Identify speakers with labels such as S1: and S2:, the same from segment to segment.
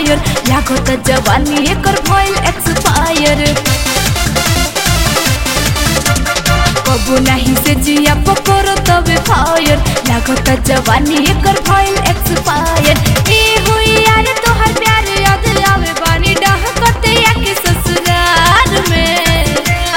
S1: fire लागो त जवानी एकर भइल एक्सपायर कबू नाही से जिया पकड़ो तबे फायर लागो त जवानी एकर भइल एक्सपायर ए हुई यार तोहर प्यार याद आवे बानी डाह कते या के ससुराल में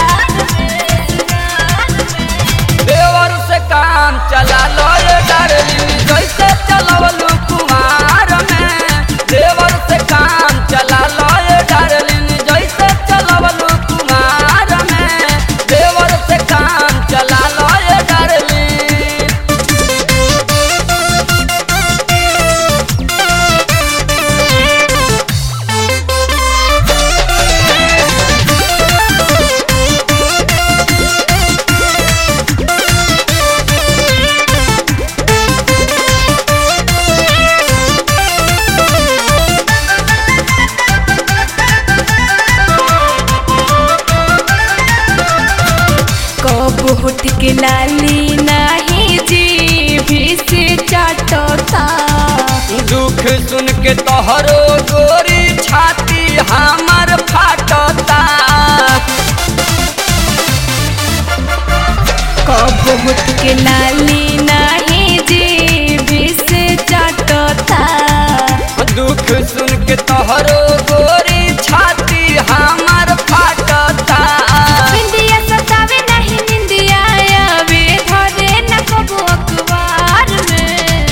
S2: देवर से काम चला लो ये डार्लिंग जैसे चलवलू कुमार में देवर से काम चला लो ये डार्लिंग जैसे चलवलू कुमार में देवर से काम चला लो ये डार्लिंग
S1: कब होठ के लाली नाही जी भी से चाटता
S2: दुख सुन के तोहरो गोरी छाती हमर फाटता
S1: कब होठ के लाली नाही जी भी से चाटता
S2: दुख सुन के तोहरो गोरी छाती हमर फाटता
S1: बिंदिया सतावे नहीं निंदिया आवे धरे न कबो अखबार में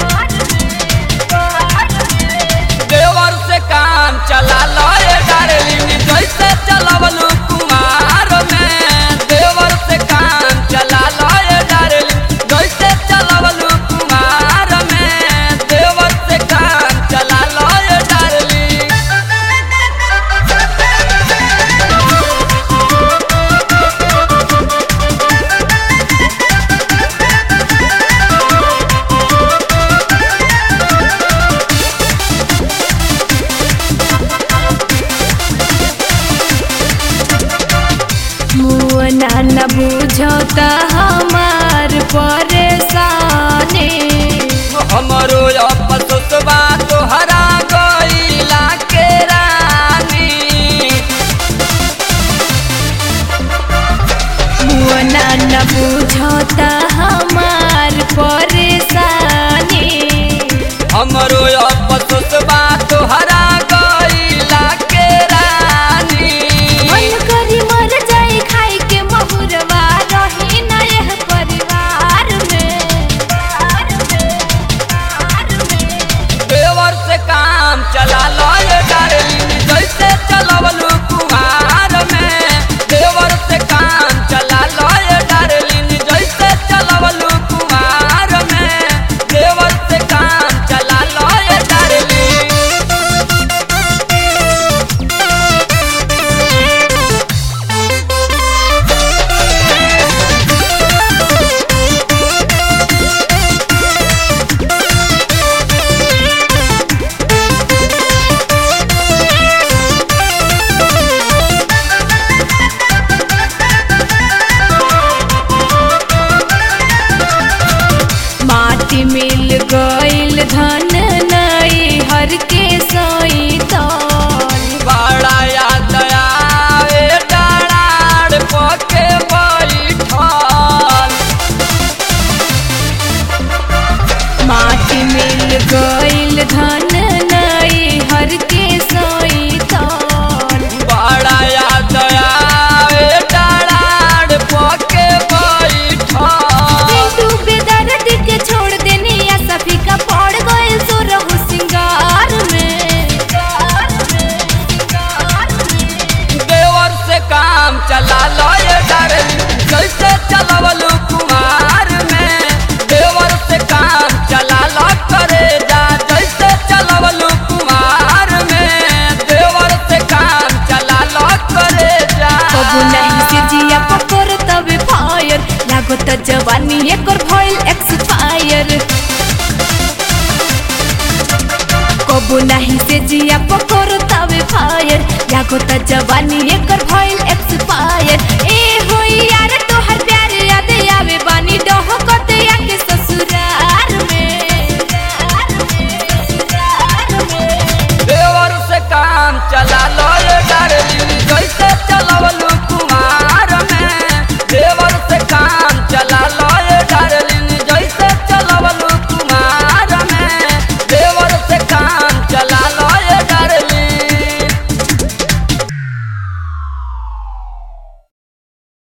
S2: देवर से काम चला लो ये डार्लिंग जैसे चलवलू कुमार में देवर से काम चला लो ये डार्लिंग जैसे चलवलू कुमार में देवर से काम चला लो ये डार्लिंग
S1: मुअना न बुझता हमार परेशानी
S2: हमरो अपसुतबा तोहरा गईला के रानी
S1: मुअना न बुझता हमार परेशानी
S2: हमरो अपसुतबा तोहरा गईला के रानी
S1: मन करी मर जाए खाई के महुरवा रही न यह परिवार में
S2: देवर से काम चला लो ये डार्लिंग जैसे चलवलू कुमार में देवर से काम चला लो ये डार्लिंग जैसे चलवलू कुमार में देवर से काम चला लो ये डार्लिंग
S1: माटी मिल गइल धन नई हर के सोई तौल
S2: बड़ा याद आवे डाढ़ पके बैठल
S1: माटी मिल गइल धन नई हर के सोई तौल
S2: बड़ा याद आवे डाढ़ पके बैठल
S1: पिंटू बेदर्द के छोड़ देनी या सभी का पड़ गइल सो रहु सिंगार में
S2: देवर से काम चला लो ये डार्लिंग जैसे चलवलू कुमार में देवर से काम चला लो करे जा जैसे चलवलू कुमार में देवर से काम चला लो करे जा
S1: कबू नहीं से जिया पकड़ तबे फायर लागो त जवानी एकर भइल एक्सपायर कबू नहीं से जिया पकड़ तबे फायर लागो त जवानी एकर